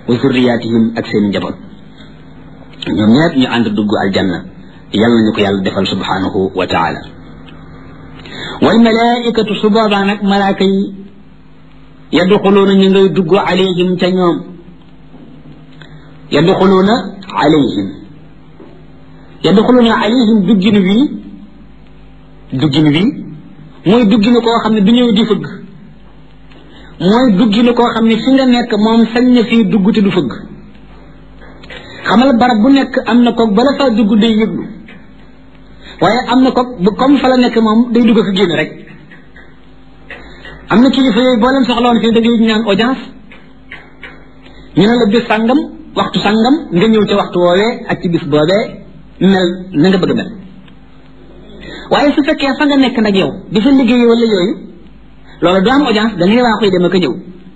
wa zurriyatihim ak seen njaboot ñoom ñëpp ñu ànd dugg aljanna yàlla nañu ko yàlla defal subhanahu wa taala wal malaikatu su boobaa nag malaaka yi yadxuluuna ñu ngay dugg alayhim ca ñoom yadxuluuna alayhim yadxuluuna alayhim duggin wii duggin wii mooy dugginu koo xam ne du ñëw di fëgg mooy dugginu koo xam ne fi nga nekk moom sañ na fii dugg te du fëgg xamal barab bu nekk am na koog bala faa dugg day yëglu waaye am na koog bu comme fa la nekk moom day dugg fa génn rek am na kilifa yooyu boo leen soxla woon fii da ngay ñaan audience ñu ne la bis sàngam waxtu sàngam nga ñëw ca waxtu woowee ak ci bis boobee mel na nga bëgg mel waaye su fekkee fa nga nekk nag yow di fa liggéey wala yooyu loolu du am audience da ngay waa koy dem ak a ñëw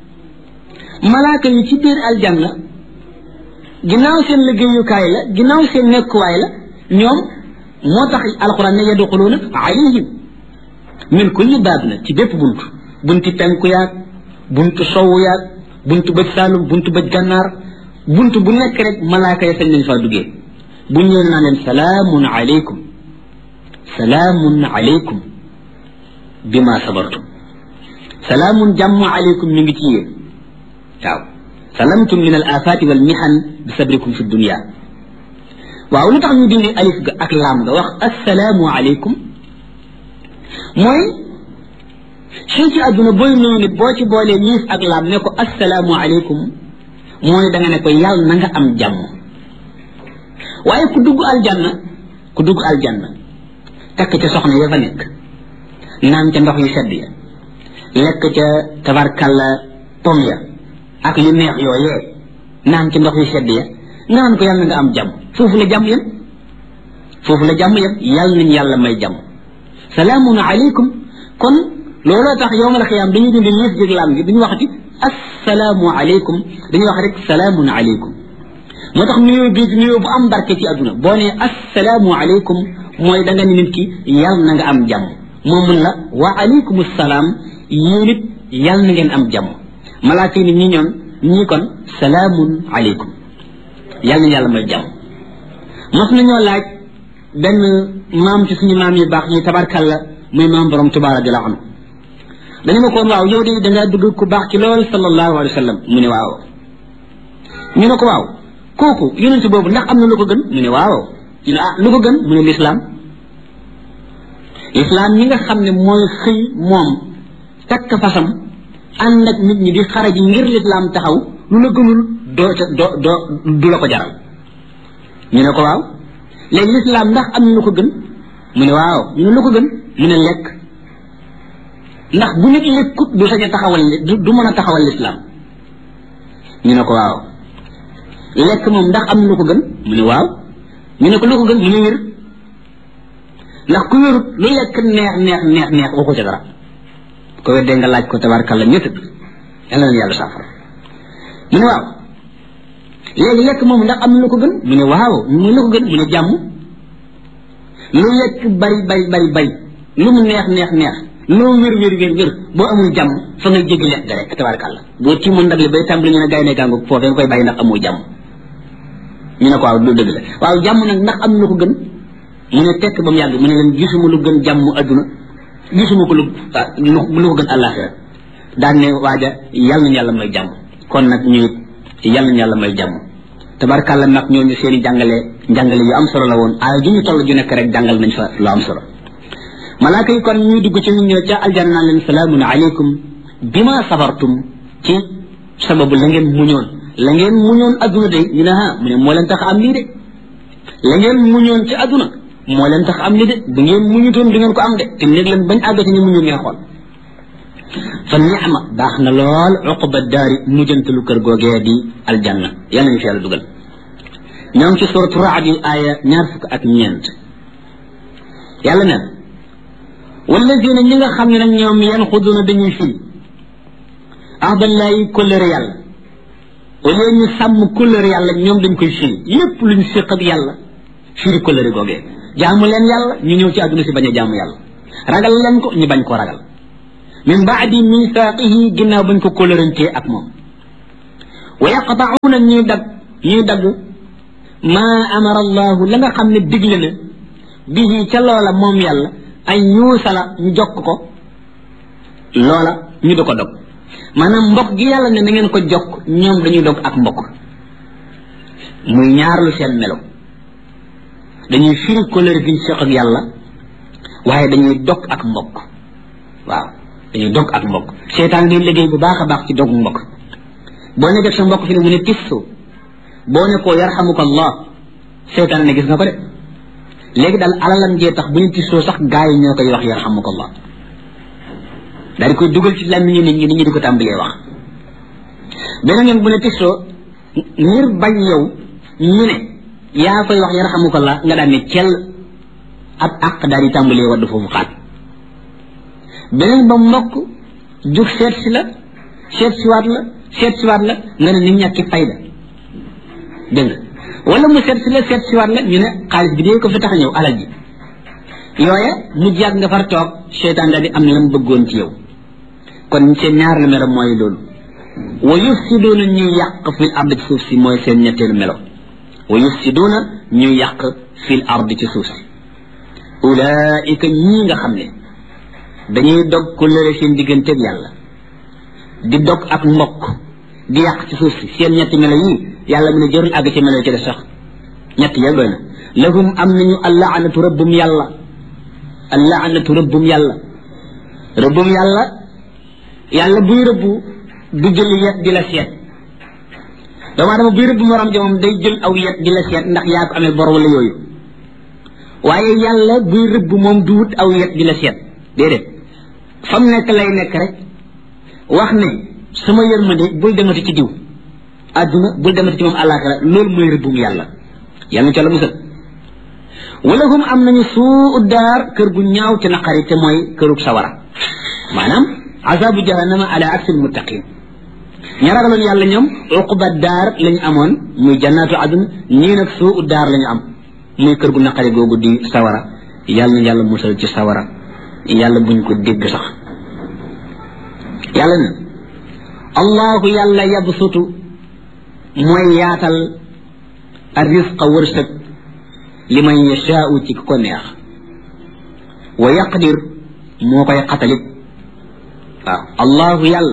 malaaka yi ci biir aljanna ginnaaw seen liggéeyukaay la ginnaaw seen nekkuwaay la ñoom moo tax alquran ne yadxuluuna alayhim min kulli baab na ci bépp bunt bunti penku yaag buntu sowu yaag buntu bëj saalum buntu bëj gànnaar buntu bu nekk rek malaaka ya sañ nañ faa duggee bu ñëwee naa leen salaamun alaykum salaamun alaykum bima sabartum salaamun jàmm alaykum mi ngi ci yéen waaw salamtum min al afaati wal mihan bi sabrikum fi dunia waaw lu tax ñu dindi alif ga ak laam ga wax assalaamu alaykum mooy fii ci àdduna booy nuyu nit boo ci boolee liif ak laam ne ko assalaamu alaykum mooy da nga ne ko yàlla na nga am jàmm waaye ku dugg aljanna ku dugg aljanna takk ca soxna ya fa nekk naan ca ndox yu sedd ya lekk ca tabarkalla pom ya ak yu neex yooyee naan ca ndox yu sedd ya nga naan ko yàlla na nga am jàmm foofu la jàmm yem foofu la jàmm yem yàlla nañ yàlla may jàmm salaamun alaykum kon looloo tax yowmal xiyaam dañuy dindi liif jég laam gi duñu waxati assalaamu alaykum dañuy wax rek salaamun alaykum moo tax nuyoo bii nuyoo bu am barke ci àdduna boo nee assalaamu alaykum mooy da nga ni nit ki yàlla na nga am jàmm moo mun la wa alaykum salaam yéen it yàlla na ngeen am jàmm malaaka yi ni ñi ñoon ñii kon salaamun alaykum yàlla na yàlla may jàmm mos nañoo laaj benn maam ci suñu maam yu baax ñi tabarkalla muy maam borom Tuubaa radiyallaahu anhu dañu ma koon waaw yow de dangaa dugg ku baax ci lool sallallahu alayhi wa sallam mu ne waaw ñu ne ko waaw kooku yonent boobu ndax am na lu ko gën mu ne waaw ñu ne ah lu ko gën mu ne lislaam lislaam ñi nga xam ne mooy xëy moom takk fasam ànd ak nit ñi di xare ji ngir lislaam taxaw lu la gënul doo ca doo doo du la ko jaral ñu ne ko waaw léegi lislaam ndax am na lu ko gën mu ne waaw ñu ne lu ko gën mu ne lekk ndax bu nit lekkut du sañ a taxawal du mën a taxawal lislaam ñu ne ko waaw lekk moom ndax am na lu ko gën mu ne waaw ñu ne ko lu ko gën mu ne wér ndax ku wérut lu lekk neex neex neex neex waxu ca dara ko weddee nga laaj ko tabarkalla ñett yàlla na yàlla saafara mu ne waaw léegi lekk moom ndax am na lu ko gën mu ne waaw mu ne lu ko gën mu ne jàmm lu lekk bari bari bari bari lu mu neex neex neex loo wér wér wér wér boo amul jàmm fa nga jéggi lekk ga rek tabarkalla boo ci mun ndab li bay tàmbali ñu ne gaay ne gàngu foofee nga koy bàyyi ndax amoo jàmm ñu ne ko waaw du dëgg la waaw jàmm nag ndax am na lu ko gën mu ne tekk ba mu yàgg mu ne leen gisuma lu gën jàmm adduna gisuma ko lu lu ko gën àllaaxira daan ne waaja yàlla nañu yàlla may jàmm kon nag ñu it yàlla nañu yàlla may jàmm tabarkàlla nag ñooñu seen i jàngale jàngale yu am solo la woon aaya ju ñu toll ju nekk rek jàngal nañ fa lu am solo malaaka yi kon ñuy dugg ci nit ñi ca aljanna naan leen salaamun aleykum bima sabartum ci sababu la ngeen muñoon la ngeen muñoon adduna de ñu ne ah mu ne moo leen tax am lii de la ngeen muñoon ci adduna moo leen tax am lii de bu ngeen muñutoon du ngeen ko am de te néeg leen bañ àgg ci ñu muñu ngeen xool fa ni'ma baax na lool uqba daari mujjantalu kër googee di aljanna yal nañu fi yàlla dugal ñoo ngi ci suratu raad yi aaya ñaar fukk ak ñeent yàlla neen walladina ñi nga xam ne nag ñoom yan xuduna dañuy fii ahdallahi kóllëre yàlla au lieu ñu sàmm kóllëre yàlla ñoom dañ koy fii lépp luñ séq ak yàlla firi kóllëre googee jaamu leen yàlla ñu ñëw ci àdduna si bañ a jaamu yàlla ragal leen ko ñu bañ koo ragal min baadi misaaqihi ginnaaw bañ ko kóllërantee ak moom wa yaqta'uuna ñuy dagg ñuy dagg maa amara allahu la nga xam ne digle na bihi ca loola moom yàlla ay yuusala ñu jokk ko loola ñu di ko dog maanaam mbokk gi yàlla ne na ngeen ko jokk ñoom dañuy dog ak mbokk muy ñaar lu seen melo dañuy firi kóllëre gi ñu seq ak yàlla waaye dañuy dog ak mbokk waaw dañuy dog ak mbokk seetaan day liggéey bu baax a baax ci dog mbokk boo ne def sa mbokk fi ne mu ne tissu boo ne koo yarhamuka allah seetaan ne gis nga ko de léegi daal alalam jee tax bu ñu tissoo sax gaa yi ñoo koy wax yarhamuka allah daal di koy dugal ci làmmiñu nit ñi nit ñi di ko tàmbalee wax beneen yoon bu ne tissoo ngir bañ yow ñu ne yaa koy wax yarhamukallah nga daan ne cell ab àq daal di tàmbalee wadd foofu xaat beneen ba mbokk jug seet si la seet si waat la seet si waat la nga ne nit ñàkki fayda dégg nga wala mu seet si la seet si waat la ñu ne xaalis bi dee ko fi tax a ñëw alal ji yooya mu jàgg nga far toog seytaan daal di am lam bëggoon ci yow kon seen ñaar la melo mooy loolu wa yufsiduuna ñuy yàq fil ard ci suuf si mooy seen ñetteelu melo wa yufsiduuna ñuy yàq fil ard ci suuf si ulaika ñii nga xam ne dañuy dog ku lëre seen digganteeg yàlla di dog ak mbokk di yàq ci suuf si seen ñetti melo yii yàlla mu ne jërul àgg ci melo ci des sax ñett yëpp doy na lahum am nañu allaanatu rëbbum yàlla allaanatu rëbbum yàlla rëbbum yàlla yàlla buy rëbbu du jël yet di la seet doomu adama buy rëbb morom ja moom day jël aw yet di la seet ndax yaa ko amee bor wala yooyu waaye yàlla buy rëbb moom du wut aw yet di la seet déedéet fam nekk lay nekk rek wax ne sama yërmande bul demati ci diw àdduna bul demati ci moom àllaaxira loolu mooy rëbbum yàlla yàlla ca la musal wala hum am nañu suu daar kër gu ñaaw te naqari te mooy kërug sawara maanaam azabu jahannama ala aksil muttaqin ña ragaloon yàlla ñoom uquba daar la ñu amoon muy jannaatu adun ñii nag suu daar la ñu am muy kër gu naqari googu di sawara yàlla na yàlla musal ci sawara yàlla buñ ko dégg sax yàlla na allahu yàlla yabsutu mooy yaatal arrisqa wërsëg li man yashaau ci ko neex wa yaqdir moo koy xatalit waaw allahu yàlla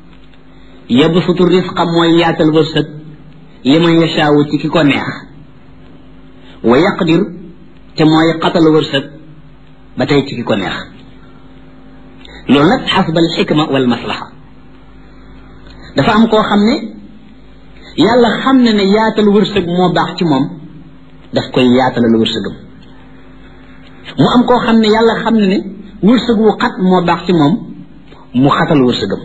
yabsutu risqa mooy yaatal wërsëg li man yashaau ci ki ko neex wa yaqdir te mooy xatal wërsëg ba tey ci ki ko neex loolu nag xasba al xikma wal maslaha dafa am koo xam ne yàlla xam ne ne yaatal wërsëg moo baax ci moom daf koy yaatalal wërsëgam mu am koo xam ne yàlla xam ne ne wërsëg wu xat moo baax ci moom mu xatal wërsëgam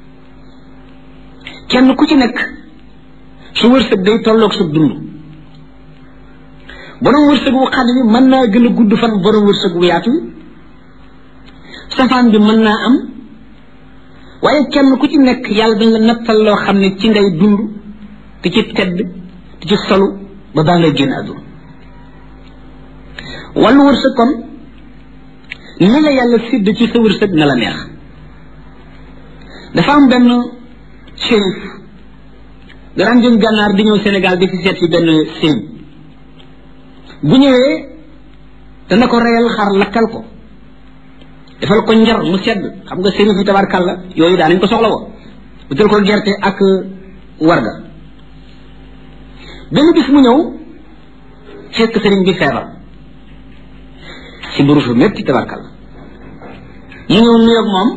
kenn ku ci nekk su wërsëg day tolloog sa dund borom wërsëg wu xat bi mën naa gën a gudd fan borom wërsëg wu yaatu wi safaan bi mën naa am waaye kenn ku ci nekk yàlla dañ la nattal loo xam ne ci ngay dund te ci tedd te ci solu ba baa ngay génn àdduna wàllu wërsëg kon ni la yàlla sidd ci sa wërsëg na la neex dafa am benn shérif daraan jëm gànnaar di ñëw Sénégal di fi seet si benn sëriñ bu ñëwee dana ko reyal xar lakkal ko defal ko njar mu sedd xam nga sëriñ fi tabarkàlla yooyu daa nañ ko soxla woo bu jël ko gerte ak warga benn bis mu ñëw fekk sëriñ bi feebar si buru fu métti tabarkàlla mu ñëw nuyoog moom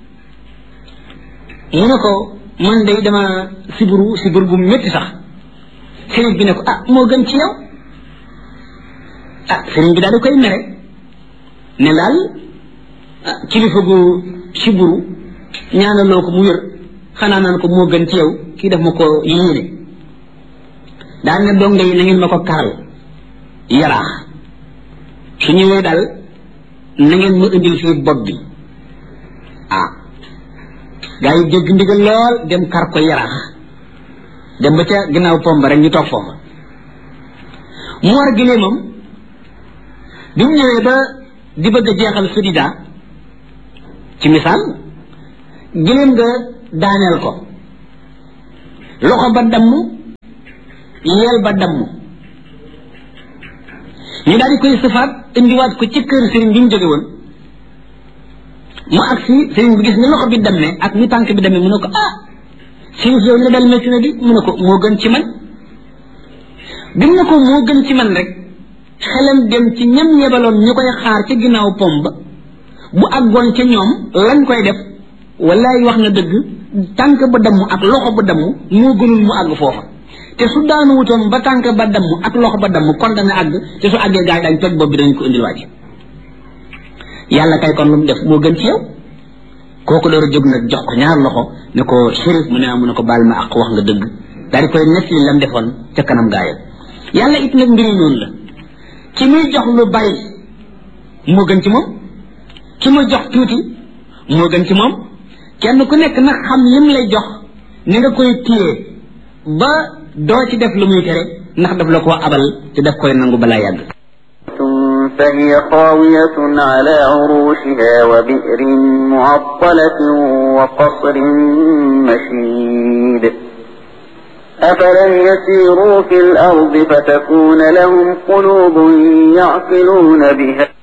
mu ne ko man day dama siburu siburu bu métti sax sëriñ bi ne ko ah moo gën ci yow ah sëriñ bi daal di koy mere ne daal kilifa gu siburu ñaanaloo ko mu wér xanaa naan ko moo gën ci yow kii def ma ko yéene daal ne donga yi na ngeen ma ko karal yaraax su ñëwee daal na ngeen ma indil fii bopp bi ah gaa yi dégg ndigal lool dem kar ko yaraax dem ba ca ginnaaw pomba rek ñu toog foofa mu war gileemam bi mu ñëwee ba di bëgg a jeexal sudida ci misaal gileem nga daaneel ko loxo ba damm yeel ba damm ñu daal di koy sëfaat indiwaat ko ci kër sëriñ bi mu jóge woon mu agsi sëriñ bi gis ni loxo bi dammee ak ni tànk bi dammee mu ne ko ah sëriñ si yow li dal métti na di mu ne ko moo gën ci man bi mu ne ko moo gën ci man rek xelam dem ci ñam ñebaloon ñu koy xaar ca ginnaaw pom ba bu àggoon ca ñoom lañ koy def wallaay wax na dëgg tànk ba damm ak loxo ba damm moo gënul mu àgg foofa te su daanu wutoon ba tànk ba damm ak loxo ba damm kon dana àgg te su àggee gaa yi dañ toj bopp bi dañ ko indil waaj yàlla kay kon lu mu def moo gën ci yow kooku door a jóg nag jox ko ñaar loxo ne ko shérif mu ne ah mu ne ko baal ma ak wax nga dëgg daal di koy nekk li lam defoon ca kanam gaa yi yàlla it nag mbiri noonu la ki muy jox lu bari moo gën ci moom ki muy jox tuuti moo gën ci moom kenn ku nekk nag xam lim lay jox ni nga koy téye ba doo ci def lu muy tere ndax daf la ko abal te daf koy nangu balaa yàgg فهي خاوية على عروشها وبئر معطلة وقصر مشيد أفلم يسيروا في الأرض فتكون لهم قلوب يعقلون بها